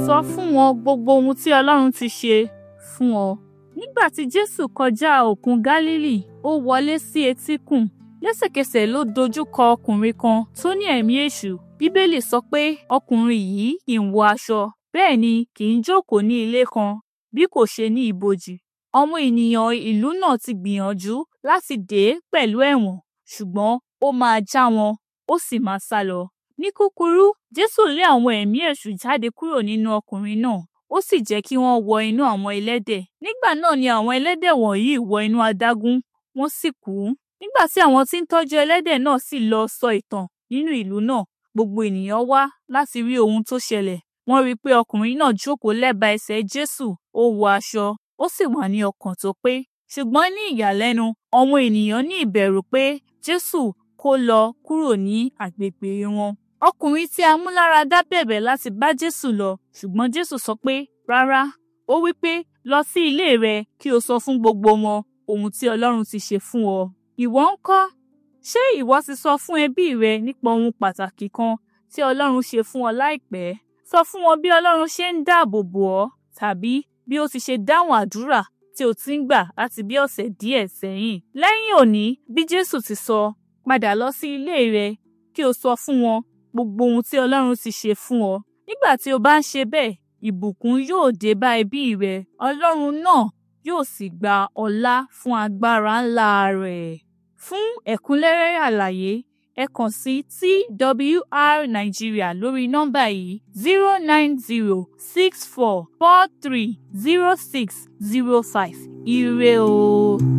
sọ fún wọn gbogbo ohun tí Ọlọ́run ti ṣe fún ọ. Nígbà tí Jésù kọjá òkun Gálílì, ó wọlé sí etíkun. Lẹ́sẹ̀kẹsẹ̀ ló dojú kọ ọkùnrin kan tó ní ẹ̀mí èṣù. Bíbélì sọ pé ọkùnrin yìí kì í wọ aṣọ, bẹ́ẹ̀ ni kì í jókòó ní ilé kan bí kò ṣe ní ibojì. Àwọn ènìyàn ìlú náà ti gbìyànjú láti dè é pẹ̀lú ẹ̀wọ̀n, ṣùgbọ́n ó máa já wọn, ó sì máa sálọ. Ní kúkúrú, Jésù lé àwọn ẹ̀mí èṣù jáde kúrò nínú ọkùnrin náà, ó sì jẹ́ kí wọ́n wọ inú àwọn ẹlẹ́dẹ̀. Nígbà náà ni àwọn ẹlẹ́dẹ̀ wọ̀nyí wọ inú adágún, wọ́n sì kú. Nígbà tí àwọn tí ń tọ́jú ẹlẹ́dẹ̀ náà sì lọ sọ ìtàn nínú ìlú náà, gbogbo ènìyàn wá láti rí ohun tó ṣẹlẹ̀. Wọ́n rí i pé ọkùnrin náà jókòó lẹ́bàá ẹsẹ̀ Jésù, ó wọ aṣọ, ó sì wà ní ọkàn tó pé. Ṣùgbọ́n ní ìyàlẹ́nu, àwọn ènìyàn ní ìbẹ̀rù pé Jésù kó lọ kúrò ní agbègbè wọn. Ọkùnrin tí a mú lára dá bẹ̀bẹ̀ láti bá Jésù lọ, ṣùgbọ́n Jésù sọ pé rárá. Ó wí pé lọ sí ilé rẹ kí o sọ fún gbogbo wọn ohun tí Ọlọ́run ti ṣe fún ọ. Ìwọ ńkọ́? Ṣé ìwọ ti sọ fún ẹbí rẹ nípa ohun pàtàkì kan tí Ọlọ́run ṣe fún ọ láìpẹ́? Sọ fún wọn bí Ọlọ́run ṣe ń dáàbò bò ọ́ tàbí bí ó ti ṣe dáhùn àdúrà tí o ti ń gbà láti bí ọ̀sẹ̀ díẹ̀ sẹ́yìn. Lẹ́yìn òní, bí Jésù ti sọ, padà lọ sí ilé rẹ kí o sọ fún wọn gbogbo ohun tí Ọlọ́run ti ṣe fún ọ. Nígbà tí o bá ń ṣe bẹ́ẹ̀, ìbùkún yóò dé bá ẹbí rẹ. Ọlọ́run náà yóò sì gba ọlá fún agbára ńlá rẹ̀. Fún ẹ̀kúnrẹ́rẹ́ àlàyé, ẹ kàn sí TWR Nigeria lórí nọ́mbà yìí zero nine zero six four four three zero six zero five. Ire o.